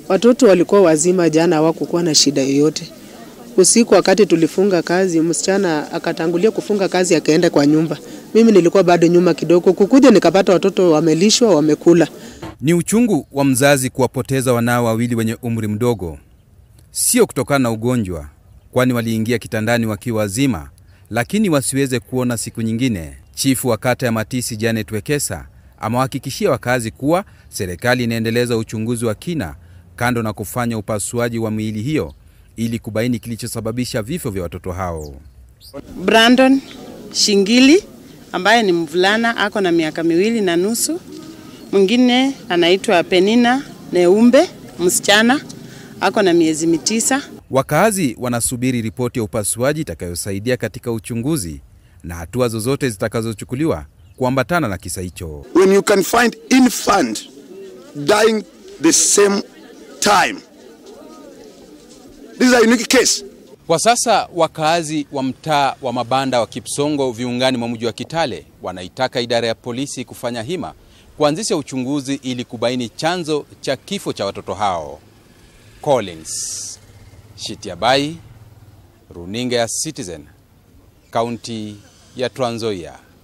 Watoto walikuwa wazima jana, hawakukuwa na shida yoyote. Usiku wakati tulifunga kazi, msichana akatangulia kufunga kazi akaenda kwa nyumba. Mimi nilikuwa bado nyuma kidogo, kukuja nikapata watoto wamelishwa, wamekula. Ni uchungu wa mzazi kuwapoteza wanao wawili wenye umri mdogo, sio kutokana na ugonjwa, kwani waliingia kitandani wakiwa wazima, lakini wasiweze kuona siku nyingine. Chifu wa kata ya Matisi Janet Wekesa amewahakikishia wakazi kuwa serikali inaendeleza uchunguzi wa kina, kando na kufanya upasuaji wa miili hiyo ili kubaini kilichosababisha vifo vya watoto hao. Brandon Shingili ambaye ni mvulana ako na miaka miwili na nusu. Mwingine anaitwa Penina Neumbe, msichana ako na miezi mitisa. Wakazi wanasubiri ripoti ya upasuaji itakayosaidia katika uchunguzi na hatua zozote zitakazochukuliwa kuambatana na kisa hicho. when you can find infant dying the same time. This is a unique case. Kwa sasa wakaazi wa mtaa wa mabanda wa Kipsongo viungani mwa mji wa Kitale wanaitaka idara ya polisi kufanya hima kuanzisha uchunguzi ili kubaini chanzo cha kifo cha watoto hao. Collins Shitiabai, runinga ya Citizen, kaunti ya Trans Nzoia.